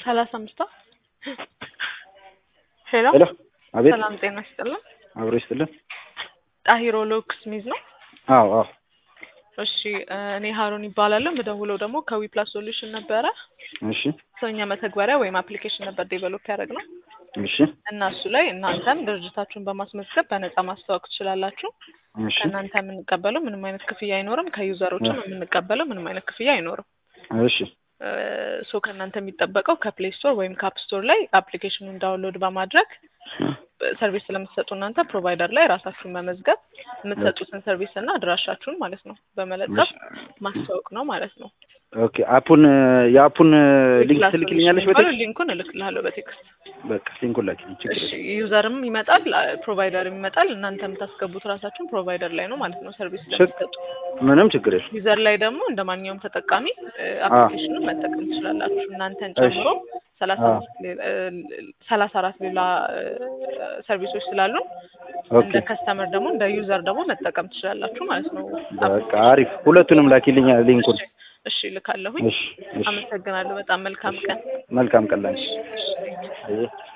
ሰላሳ አምስቷ ሄሎ ሄሎ አቤት ሰላም ጤና ይስጥልን አብሮ ይስጥልን ጣሂሮ ሎክስ ሚዝ ነው አዎ አዎ እሺ እ እኔ ሀሩን ይባላለሁ የምደውለው ደግሞ ከዊፕላስ ሶሉሽን ነበረ እሺ ሰውኛ መተግበሪያ ወይም አፕሊኬሽን ነበር ዴቨሎፕ ያደረግነው እሺ እና እሱ ላይ እናንተም ድርጅታችሁን በማስመዝገብ በነፃ ማስተዋወቅ ትችላላችሁ እሺ ከእናንተ የምንቀበለው ምንም አይነት ክፍያ አይኖርም ከዩዘሮችም የምንቀበለው ምንም አይነት ክፍያ አይኖርም እሺ ሶ ከእናንተ የሚጠበቀው ከፕሌይ ስቶር ወይም ከአፕ ስቶር ላይ አፕሊኬሽኑን ዳውንሎድ በማድረግ ሰርቪስ ስለምትሰጡ እናንተ ፕሮቫይደር ላይ ራሳችሁን መመዝገብ የምትሰጡትን ሰርቪስ እና አድራሻችሁን ማለት ነው በመለጠፍ ማስተዋወቅ ነው ማለት ነው። ኦኬ አፑን የአፑን ሊንክ ትልክልኛለሽ በቴክስት ሊንኩን እልክልሃለሁ በቴክስት በቃ ሊንኩን ላኪልኝ ችግር እሺ የለም ዩዘርም ይመጣል ፕሮቫይደርም ይመጣል እናንተ የምታስገቡት ራሳችሁን ፕሮቫይደር ላይ ነው ማለት ነው ሰርቪስ ስለምትሰጡ ምንም ችግር የለም ዩዘር ላይ ደግሞ እንደ ማንኛውም ተጠቃሚ አፕሊኬሽኑን መጠቀም ትችላላችሁ እናንተን ጨምሮ ሰላሳ አዎ። አምስት ሌላ- እ ሰላሳ አራት ሌላ እ ሰርቪሶች ስላሉን ኦኬ እንደ ከስተመር ደግሞ እንደ ዩዘር ደግሞ መጠቀም ትችላላችሁ ማለት ነው። በቃ አሪፍ ሁለቱንም ላኪልኝ ሊንኩን እሺ፣ እሺ ልካለሁኝ። እሺ እሺ አመሰግናለሁ። በጣም መልካም ቀን። መልካም ቀን ላንቺ አየህ